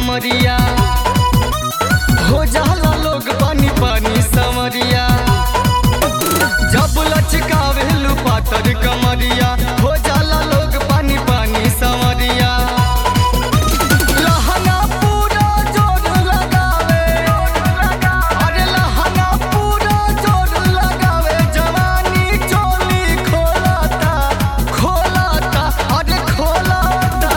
कमरिया हो जाला लोग पानी पानी समरिया जब लचकावेलू पातर कमरिया हो जाला लोग पानी पानी समरिया लहंगा पूरा जोर लगावे अरे लहंगा पूरा जोर लगावे जवानी चोली खोलाता खोलाता अरे खोलाता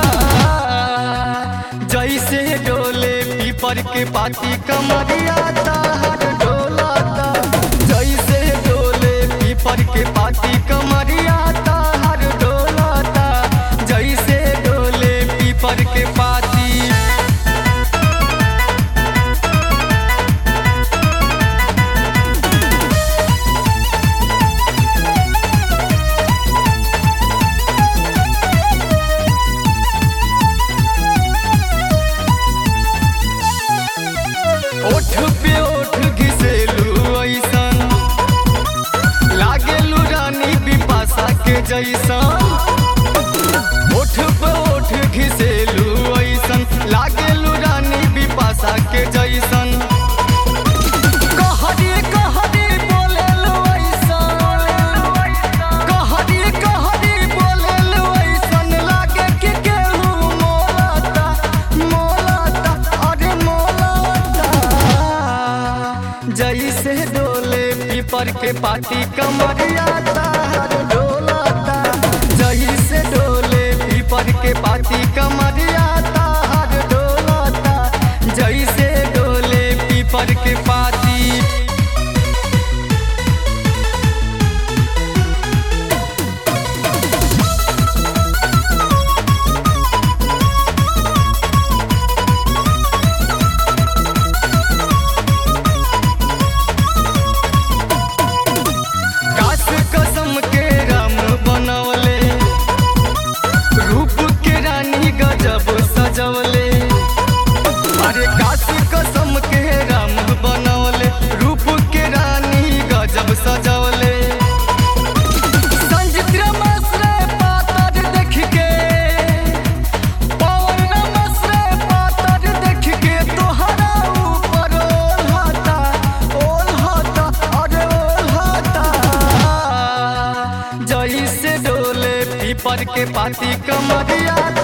जैसे डोले पीपर के पाती कमरिया ताहर डोलाता जैसे डोले पीपर के पाती कमरिया ताहर डोलाता जैसे डोले पीपर के पाती ओठ पे ओठ घिसेलू ऐसन लागेलू रानी बिपाशा के जैसन ओठ पे ओठ घिसेलू ऐसन लागेलू रानी बिपाशा के जैसन कहरी कहरी बोलेलू ऐसन कहरी कहरी बोलेलू ऐसन लागे कि केहू मोलाता मोलाता अरे मोलाता जैसे डोले पीपर के पाती कमरिया तार डोलाता जैसे डोले पीपर के पाती कमरिया तार डोलाता जैसे डोले पीपर के पाती काश कसम के राम बनवले रूप के रानी गजब सजवले अरे काश कसम के राम बनवले रूप के रानी गजब सजवले संजित रमसरे पातर देख के पवन रमसरे पातर देख के तोहरा ऊपर ओल्हाता ओल्हाता अरे ओल्हाता जैसे डोले पीपर के पाती कमरिया